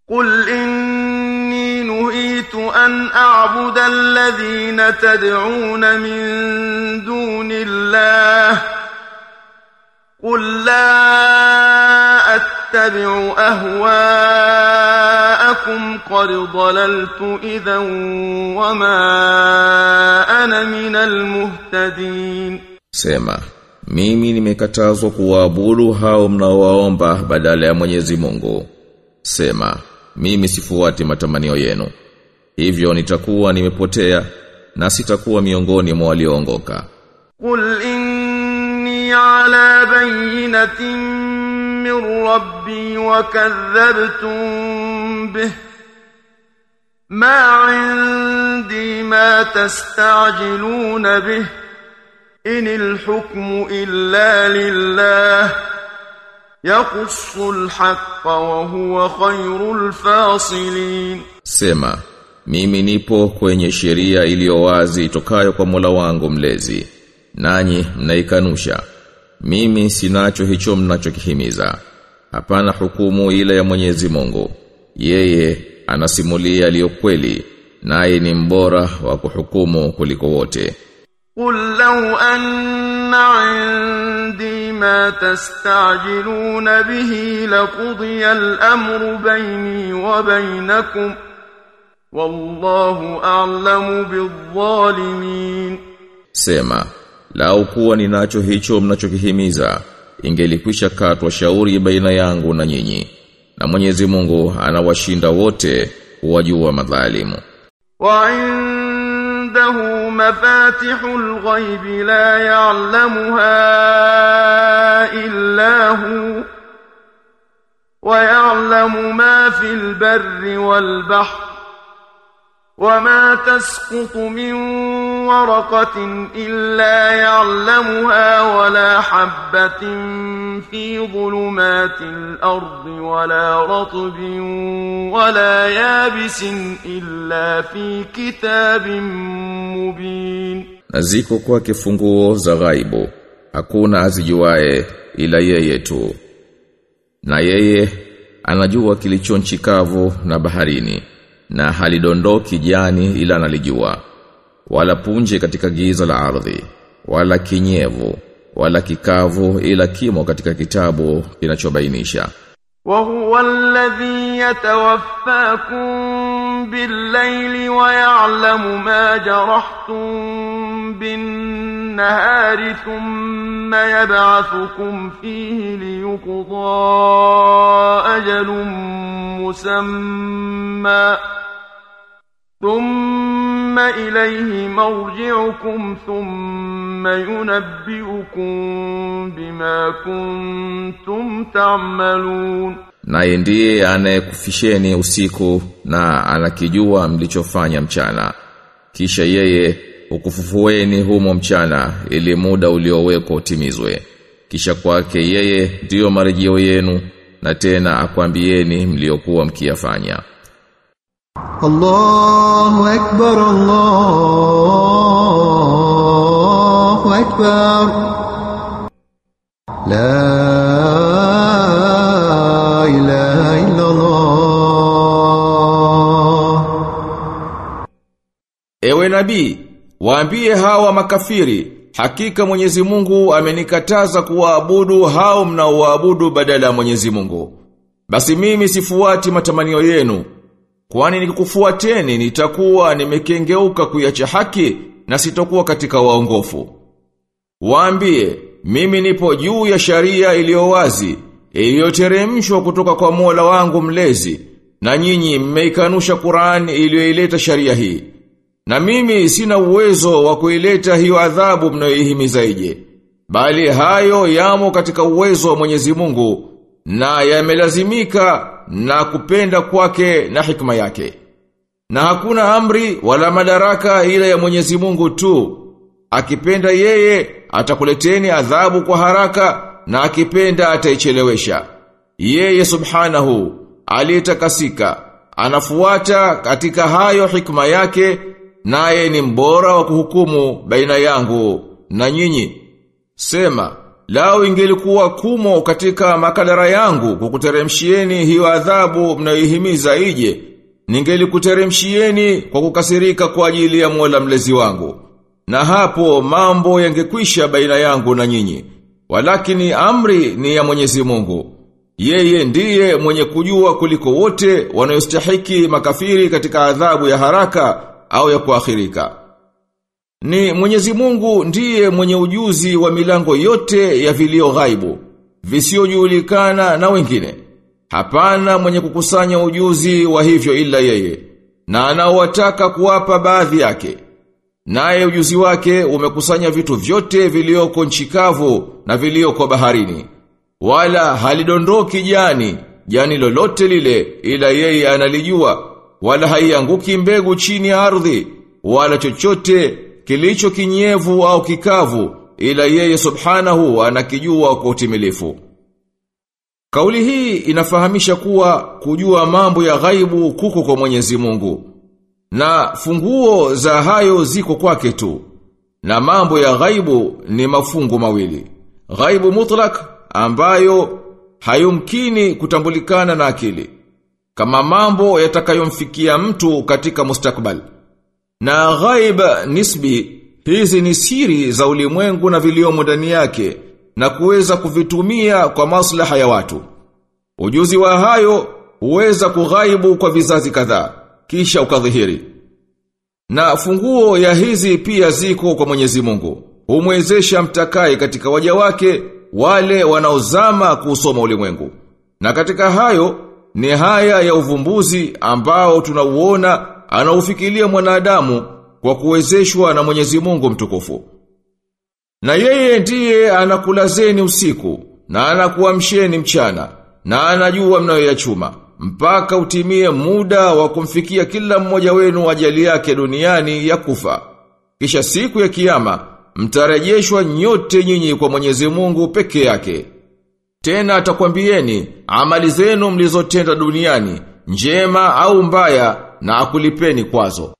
قل إني نهيت أن أعبد الذين تدعون من دون الله قل لا أتبع أهواءكم قد ضللت إذا وما أنا من المهتدين Sema, mimi nimekatazwa kuwaabudu hao mnaowaomba badala ya Mwenyezi Mungu. Sema, mimi sifuati matamanio yenu. Hivyo nitakuwa nimepotea na sitakuwa miongoni mwa walioongoka. قل إني على بينة من ربي وكذبتم به ما عندي ما تستعجلون به إن الحكم إلا لله يقص الحق وهو خير الفاصلين Sema, mimi nipo kwenye sheria iliyo wazi itokayo kwa Mola wangu mlezi. Nanyi mnaikanusha. Mimi sinacho hicho mnachokihimiza. Hapana hukumu ila ya Mwenyezi Mungu. Yeye anasimulia yaliyo kweli, naye ni mbora wa kuhukumu kuliko wote. قل لو أن عندي ما تستعجلون به لقضي الأمر بيني وبينكم والله أعلم بالظالمين Sema, lau kuwa ninacho hicho mnachokihimiza, ingelikwisha katwa shauri baina yangu na nyinyi. Na Mwenyezi Mungu anawashinda wote kuwajua madhalimu. وعنده مفاتح الغيب لا يعلمها إلا هو ويعلم ما في البر والبحر وما تسقط من ورقة إلا يعلمها ولا حبة في ظلمات الأرض ولا رطب ولا يابس إلا في كتاب مبين Na ziko kwake funguo za ghaibu, hakuna azijuae ila yeye tu. Na yeye anajua kilicho nchi kavu na baharini, na halidondoki jani ila analijua. Wala punje katika giza la ardhi, wala kinyevu, wala kikavu ila kimo katika kitabu kinachobainisha. وهو الذي يتوفاكم بالليل ويعلم ما جرحتم بالنهار ثم يبعثكم فيه ليقضى أجل مسمى ثم إليه مرجعكم ثم ينبئكم بما كنتم تعملون Naye ndiye anayekufisheni usiku na anakijua mlichofanya mchana. Kisha yeye ukufufueni humo mchana ili muda uliowekwa utimizwe. Kisha kwake yeye ndiyo marejeo yenu na tena akwambieni mliokuwa mkiyafanya. الله أكبر الله أكبر لا إله إلا الله Ewe nabii, waambie hawa makafiri, hakika Mwenyezi Mungu amenikataza kuwaabudu hao mnaoabudu badala ya Mwenyezi Mungu. Basi mimi sifuati matamanio yenu, kwani nikikufuateni nitakuwa nimekengeuka kuiacha haki na sitokuwa katika waongofu. Waambie, mimi nipo juu ya sharia iliyo wazi, iliyoteremshwa kutoka kwa Mola wangu mlezi, na nyinyi mmeikanusha Qur'an iliyoileta sharia hii. Na mimi sina uwezo wa kuileta hiyo adhabu mnayoihimiza ije. Bali hayo yamo katika uwezo wa Mwenyezi Mungu na yamelazimika na kupenda kwake na hikma yake. Na hakuna amri wala madaraka ila ya Mwenyezi Mungu tu. Akipenda yeye atakuleteni adhabu kwa haraka na akipenda ataichelewesha. Yeye subhanahu aliyetakasika anafuata katika hayo hikma yake naye ni mbora wa kuhukumu baina yangu na nyinyi. Sema, lao ingelikuwa kumo katika makadara yangu kukuteremshieni hiyo adhabu mnayoihimiza ije, ningelikuteremshieni kwa kukasirika kwa ajili ya Mola mlezi wangu. Na hapo mambo yangekwisha baina yangu na nyinyi. Walakini amri ni ya Mwenyezi Mungu. Yeye ndiye mwenye kujua kuliko wote wanayostahiki makafiri katika adhabu ya haraka au ya kuakhirika. Ni Mwenyezi Mungu ndiye mwenye ujuzi wa milango yote ya vilio ghaibu, visiojulikana na wengine. Hapana mwenye kukusanya ujuzi wa hivyo ila yeye, na anaowataka kuwapa baadhi yake. Naye ujuzi wake umekusanya vitu vyote vilioko nchi kavu na vilioko baharini. Wala halidondoki jani, jani lolote lile ila yeye analijua, wala haianguki mbegu chini ya ardhi, wala chochote kilicho kinyevu au kikavu ila yeye subhanahu anakijua kwa utimilifu. Kauli hii inafahamisha kuwa kujua mambo ya ghaibu kuko kwa Mwenyezi Mungu. Na funguo za hayo ziko kwake tu. Na mambo ya ghaibu ni mafungu mawili. Ghaibu mutlak ambayo hayumkini kutambulikana na akili. Kama mambo yatakayomfikia mtu katika mustakbal. Na ghaib nisbi hizi ni siri za ulimwengu na viliomo ndani yake na kuweza kuvitumia kwa maslaha ya watu. Ujuzi wa hayo huweza kughaibu kwa vizazi kadhaa kisha ukadhihiri. Na funguo ya hizi pia ziko kwa Mwenyezi Mungu. Humwezesha mtakai katika waja wake wale wanaozama kusoma ulimwengu. Na katika hayo ni haya ya uvumbuzi ambao tunauona anaufikiria mwanadamu kwa kuwezeshwa na Mwenyezi Mungu mtukufu. Na yeye ndiye anakulazeni usiku na anakuamsheni mchana na anajua mnayoyachuma mpaka utimie muda wa kumfikia kila mmoja wenu ajali yake duniani ya kufa. Kisha siku ya kiyama mtarejeshwa nyote nyinyi kwa Mwenyezi Mungu peke yake. Tena atakwambieni amali zenu mlizotenda duniani njema au mbaya na akulipeni kwazo.